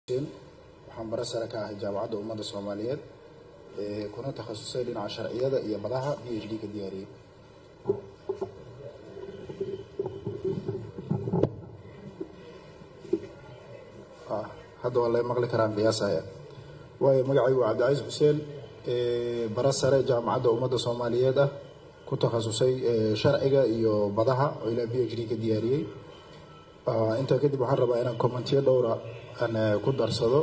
waxaan bare sare ka ahay jaamacadda ummadda soomaaliyeed kuna takhasusay dhinaca sharciyada iyo madaxa b h d ka diyaariyey hadda waa la maqli karaan qiyaasaya waayo magacaygu waa cabdicaiis xuseen bare sare jaamacadda ummadda soomaaliyeed ah ku takhasusay sharciga iyo madaxa oo ilaa b h d ka diyaariyey intaa kadib waxaan rabaa inaan commentiyo dhowra aan ku darsado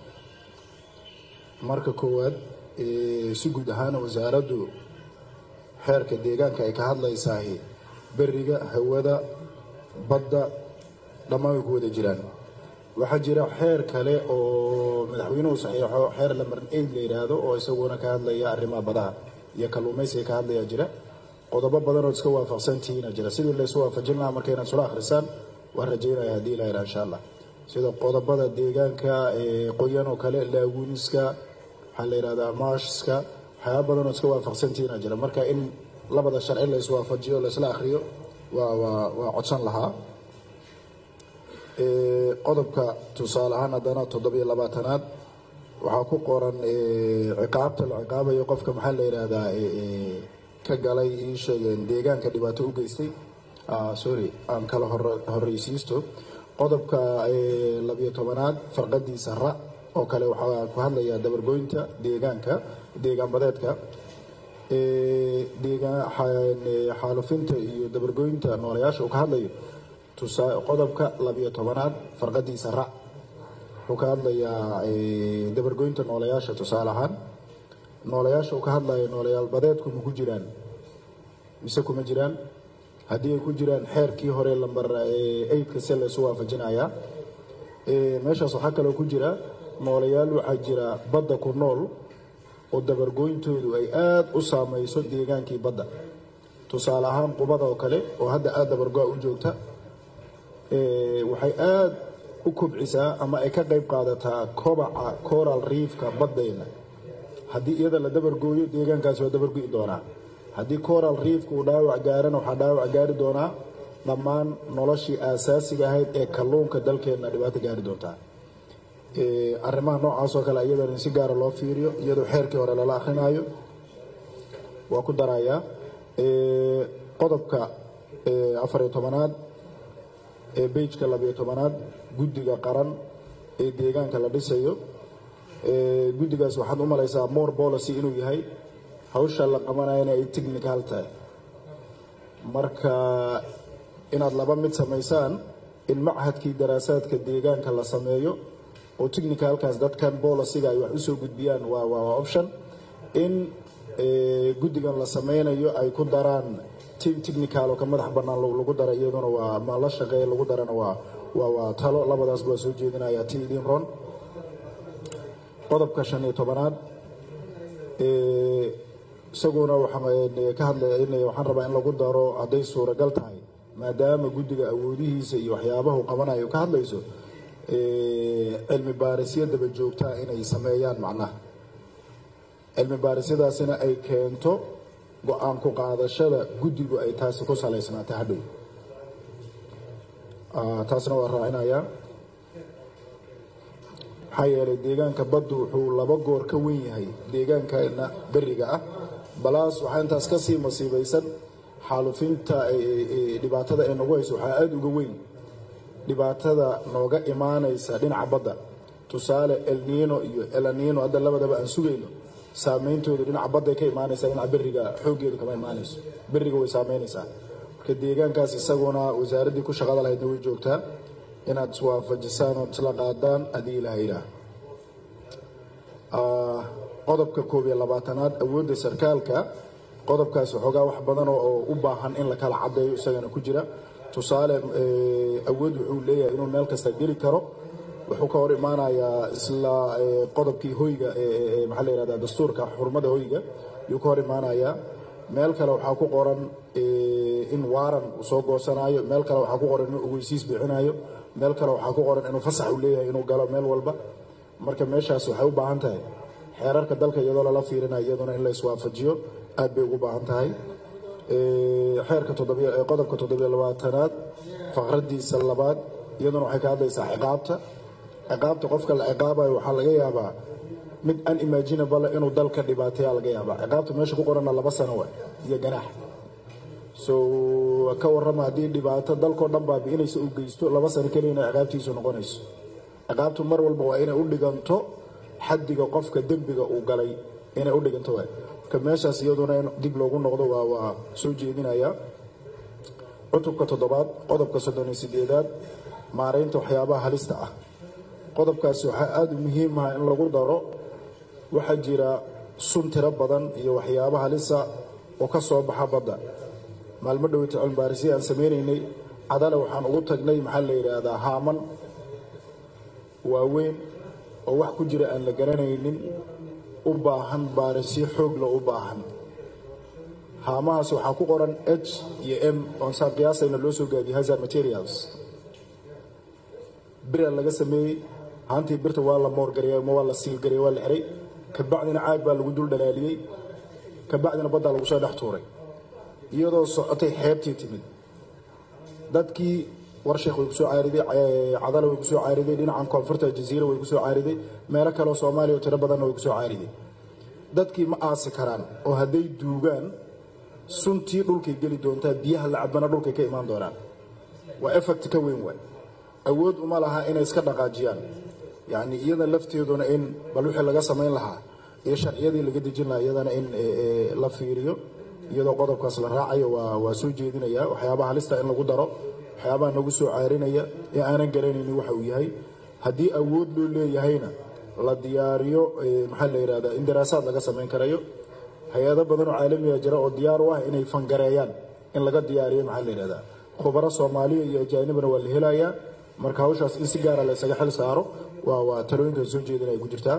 marka koowaad si guud ahaan wasaaraddu xeerka deegaanka ay ka hadlaysaahi beriga hawada badda dhammaan way ku wada jiraan waxaa jira xeer kale oo madaxweynuhu saxiixo xeer lamar aid la yidhaahdo oo isaguna ka hadlaya arrimaha badaha iyo kalluumaysiga ka hadlaya jira qodobo badan oo iska waafaqsantihiina jira sidii laysu waafajin lahaa marka inaad sula akhrisaan waan rajaynaya haddii la yidhaha insha allah sida qodobada deegaanka qoyan oo kale laaguuniska waxaa la yidhahdaa maashska waxyaaba badan oo iska waafaqsantihiina jira marka in labada sharci la iswaafajiyo la isla akhriyo waa waa waa codsan lahaa qodobka tusaale ahaan haddana toddobiyo labaatanaad waxaa ku qoran ciqaabta la ciqaabayo qofka maxaa la yidhaahdaa ka galay ii sheegeen deegaanka dhibaato u geystay sorry aan kala horreysiisto qodobka labiyo tobanaad farqadiisa ra oo kale waxaa ku hadlaya dabargoynta deegaanka deegaan badeedka xaalufinta iyo dabargoynta noolayaasha uu ka hadlayo qodobka labiyo tobanaad farqadiisa ra wuxuu ka hadlayaa dabargoynta noolayaasha tusaale ahaan noolayaasha uu ka hadlayo noolayaal badeedku ma ku jiraan mise kuma jiraan haddii ay ku jiraan xeerkii hore lambar eydka se laysu waafajinayaa meeshaas waxaa kaloo ku jira noolayaal waxaa jira badda ku nool oo dabargooyntoodu ay aada u saamayso deegaankii badda tusaale ahaan qubada oo kale oo hadda aada dabargo-a u joogta waxay aada u kobcisaa ama ay ka qayb qaadataa kobaca coral riifka baddayna haddii iyada la dabargooyo deegaankaasi waa dabargo'i doonaa haddii coral riifka uu dhaawac gaarana waxaa dhaawac gaari doonaa dhammaan noloshii aasaasiga ahayd ee kalluunka dalkeenna dhibaato gaari doontaa arrimaha noocaasoo kale iyadana in si gaara loo fiiriyo iyadoo xeerkii hore lala akrinaayo waa ku darayaa qodobka afariyo tobanaad ee beijka labiyo tobanaad guddiga qaran ee deegaanka la dhisayo guddigaas waxaad u malaysaa more policy inuu yahay hawsha la qabanayana ay technical tahay marka inaad laba mid samaysaan in machadkii daraasaadka deegaanka la sameeyo oo technicalkaas dadkan boliciga ay wax usoo gudbiyaan waa waa option in guddigan la sameynayo ay ku daraan team technical oo ka madax bannaan lagu dara iyaduna waa ma la shaqeeya lagu darana waa waa waa talo labadaas waa soo jeedinaya ti idin ron qodobka shan iyo tobanaad isaguna ka hadlaynaya waxaan rabaa in lagu daro hadday suuragal tahay maadaama guddiga awoodihiisa iyo waxyaabahu qabanayo ka hadlayso cilmi baarisyo daba joogtaa inay sameeyaan macnaha cilmi baarisyadaasina ay keento go-aan ku qaadashada guddigu ay taasi ku salaysnaatay hadhow taasna waa raacinayaa maxaa yeelay deegaanka baddu wuxuu laba goor ka wen yahay deegaankana beriga ah balaas waxaa intaas ka sii masiibaysan xaalufinta dhibaatada ay nagu hayso waxaa aada uga weyn dhibaatada nooga imaanaysa dhinaca badda tusaale elniino iyo elanino hadda labadaba aan sugayno saameyntoodu dhinaca badday ka imaanaysaa dhinaca beriga xooggeedu kama imaanayso beriga way saameynaysaa marka deegaankaas isaguna wasaaraddii ku shaqada lahaydna way joogtaa inaad iswaafajisaan ood isla qaadaan haddii ilaha ilaah qodobka koob iyo labaatanaad awoodda sarkaalka qodobkaas waxoogaa wax badan oo u baahan in la kala caddeeyo isagana ku jira tusaale awood wuxuu leeyahay inuu meel kasta geli karo wuxuu ka hor imaanayaa isla qodobkii hoyga maxaa la yihahdaa dastuurka xurmada hoyga yuu ka hor imaanayaa meel kale waxaa ku qoran in waaran uu soo goosanaayo meel kale waxaa ku qoran inuu ogeysiis bixinayo meel kale waxaa ku qoran inuu fasax uu leeyahay inuu galo meel walba marka meeshaas waxay u baahan tahay xeerarka dalka iyadoo lala fiirinayo iyaduna in la iswaafajiyo aad bay ugu baahan tahay xeerka qodobka toddobiyo labaatanaad faqradiisa labaad iyaduna waxay ka hadlaysaa ciqaabta ciqaabta qofka la ciqaabayo waxaa laga yaabaa mid unimaginable inuu dalka dhibaateeya laga yaabaa ciqaabta meesha ku qoranna laba sano wa iyo ganaax so ka warrama haddii dhibaato dalkao dhan baabi'inaysa uu geysto laba sano keliyana ciqaabtiisu noqonayso ciqaabtu mar walba waa inay u dhiganto xaddiga qofka dembiga uu galay inay u dhiganto waay marka meeshaas iyaduna in dib loogu noqdo waa waa soo jeedinaya cutubka toddobaad qodobka soddon iyo sideedaad maaraynta waxyaabaha halista ah qodobkaasi waxaa aada u muhiim ah in lagu daro waxaa jira sun tiro badan iyo waxyaaba halisa oo ka soo baxa badda maalmo dhoweyta cilmibaarisya aan samaynaynay cadale waxaan ugu tagnay maxaa la yidhaahdaa haaman waaweyn oo wax ku jira aan la garanaynin u baahan baarisyo xoogla u baahan haamahaas waxaa ku qoran h iyo m oon saa qiyaasayna loo soo gaabiyey hazard materials bira laga sameeyey haantii birta waa la moorgareeyey ma waa la siilgareeyey waa la xiray kabacdina caag baa lagu dul dhalaaliyey kabacdina baddaa lagu soo dhex tuuray iyadoo socotay xeebtii timid dadkii warsheekh way kusoo caariday cadala way kusoo caariday dhinacan koonfurta jaziira way kusoo caariday meelo kaleoo soomaaliya oo tiro badanna way kusoo caariday dadkii ma aasi karaan oo hadday duugaan suntii dhulkay geli doontaa biyaha la cabana dhulkay ka imaan doonaan waa effect ka weyn waay awood uma laha inay iska dhaqaajiyaan yacni iyada lafteeduna in bal wixii laga samayn lahaa iyo sharciyadii laga dejin lahaa iyadana in la fiiriyo iyadoo qodobkaas la raacayo waa waa soo jeedinaya waxyaabaha halista in lagu daro waxyaabaha nagu soo caarinaya ee aanan garanaynin waxa uu yahay haddii awood loo leeyahayna la diyaariyo maxaa la yidhahdaa in daraasaad laga samayn karayo hay-ado badan oo caalamiga jira oo diyaar u ah inay fangareeyaan in laga diyaariyo maxaa la yidhahdaa khubaro soomaaliya iyo ajaanibana waa la helayaa marka hawshaas in si gaara la isaga xil saaro waa waa talooyinkan soo jeedinaya ku jirtaa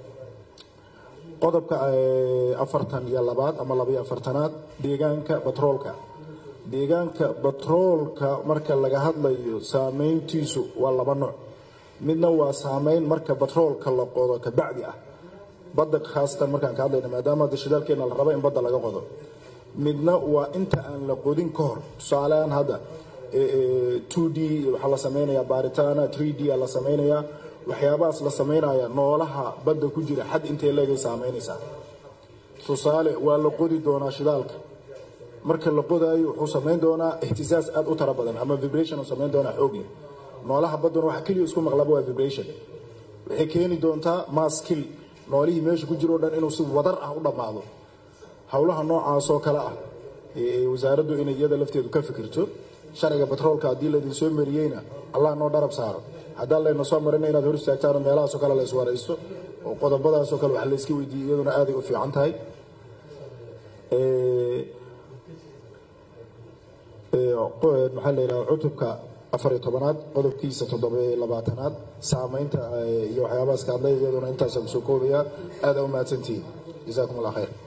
qodobka afartan iyo labaad ama labaiyo afartanaad deegaanka batroolka deegaanka batroolka marka laga hadlayo saameyntiisu waa laba nooc midna waa saameyn marka batroolka la qodo kabacdi ah badda khaasatan markaan ka hadlayna maadaama hadda shidaalkeena la rabo in badda laga qodo midna waa inta aan la qodin ka hor tusaaleaan hadda 2d waxaa la samaynayaa baaritaana 3d aa la samaynayaa waxyaabahaas la samaynaya noolaha badda ku jira xad intay leegay saamaynaysaa tusaale waa la qodi doonaa shidaalka marka la qodaayo wuxuu samayn doonaa ihtisaas aad u tara badan ama vibration uu samayn doonaa xoog leh noolaha badduna waxa keliya isku maqlaba waa vibration waxay keeni doontaa maskil noolihii meesha ku jiro o dhan inuu si wadar ah u dhammaado howlaha noocaasoo kale ah wasaaraddu inay iyada lafteedu ka fikirto sharciga batroolka haddii laydin soo mariyeyna allah noo dharab saaro haddaan layna soo marina inaad hor istaagtaan meelahaasoo kale la iswaraysto oo qodobadaasoo kale wax layska weydiiyo iyaduna aaday u fiican tahay maxaa la yidhaha cutubka afar iyo tobanaad qodobkiisa toddoba labaatanaad saamaynta iyo waxyaabahaas ka hadlay iyaduna intaasaan kusoo koobayaa aada u mahadsantihiin jasaakum allah khayr